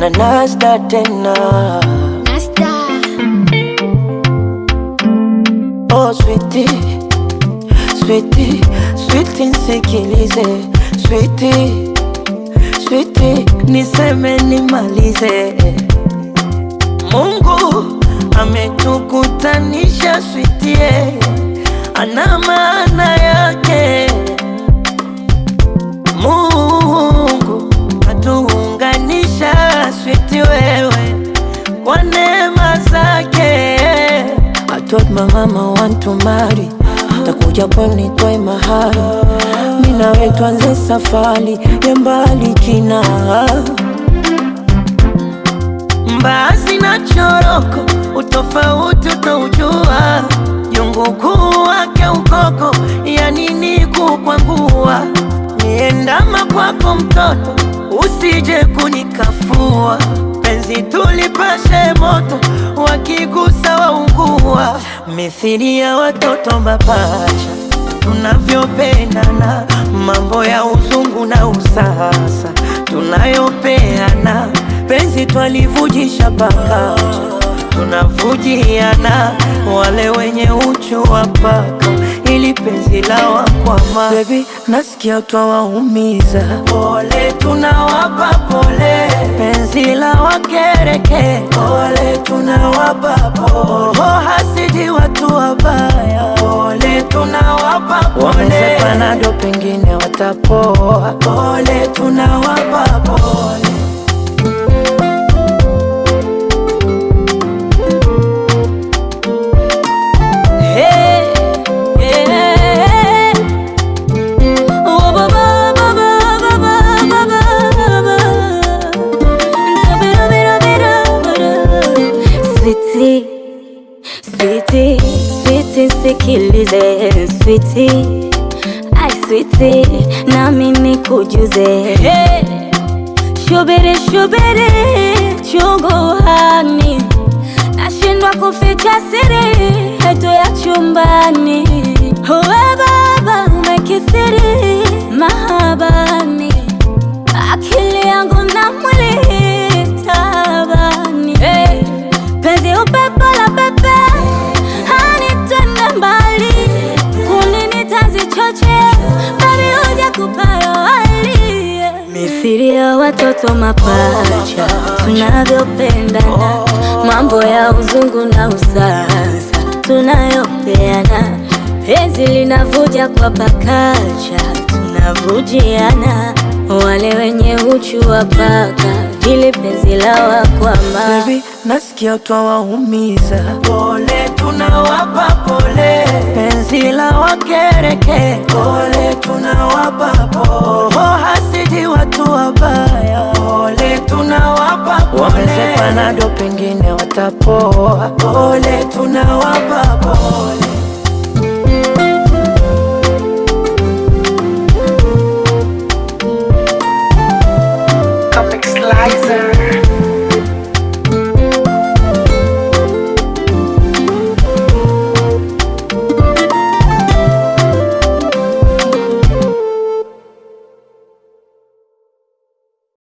na Nasda tena. Nasta. Oh sweetie, sweetie, sweetie nisikilize, sweetie, sweetie niseme nimalize. Mungu ametukutanisha sweetie, ana maana yake. Mungu atuunganisha sweetie wewe kwa neema zake. I told my mama want to marry, takuja pwani toe mahari, mi nawe tuanze safari ya mbali kina mbaazi na choroko, utofauti utaujua, jungu kuu wake ukoko, ya nini kukwangua, niendama kwako mtoto, usije kunikafua, penzi tulipashe moto, wakigusa waungua, mithili ya watoto mapacha tunavyopendana, mambo ya uzungu na usasa tunayopeana, penzi twalivujisha paka tunavujiana, wale wenye uchu wa paka ili penzi la wakwama. Baby, nasikia twawaumiza, pole tunawapa pole, penzi la wakereke, pole tunawapa pole, oh, hasidi watu wabaya, pole tunawapa pole, wamesepana ndo pengine watapoa, pole tunawapa pole. Hey, yeah. Oh, ba, ba, ba, ba, ba, ba, ba, ba, ba. Tabira, bira, bira, bira. Sweetie, sweetie, sweetie, sikilize sweetie, ai sweetie, nami nikujuze hey. Shubiri, shubiri, chunguhani nashindwa kuficha siri yetu ya chumbani. Uwe baba umekithiri mahabani, akili yangu na mwili tabani. Hey, penzi upepo la pepe hanitende mbali, kunini tazichoche babi huja kupayawali mithili ya watoto mapacha tunavyopendana, mambo ya uzungu na usasa tunayopeana, penzi linavuja kwa pakacha tunavujiana, wale wenye uchu wa paka ili penzi la wakwama Baby, nasikia twawaumiza, pole tunawapa pole, penzi la wakereke, pole tunawapa pole, oh, hasidi watu wabaya, pole tunawapa pole, wamesepana ndo pengine watapoa, pole tunawapa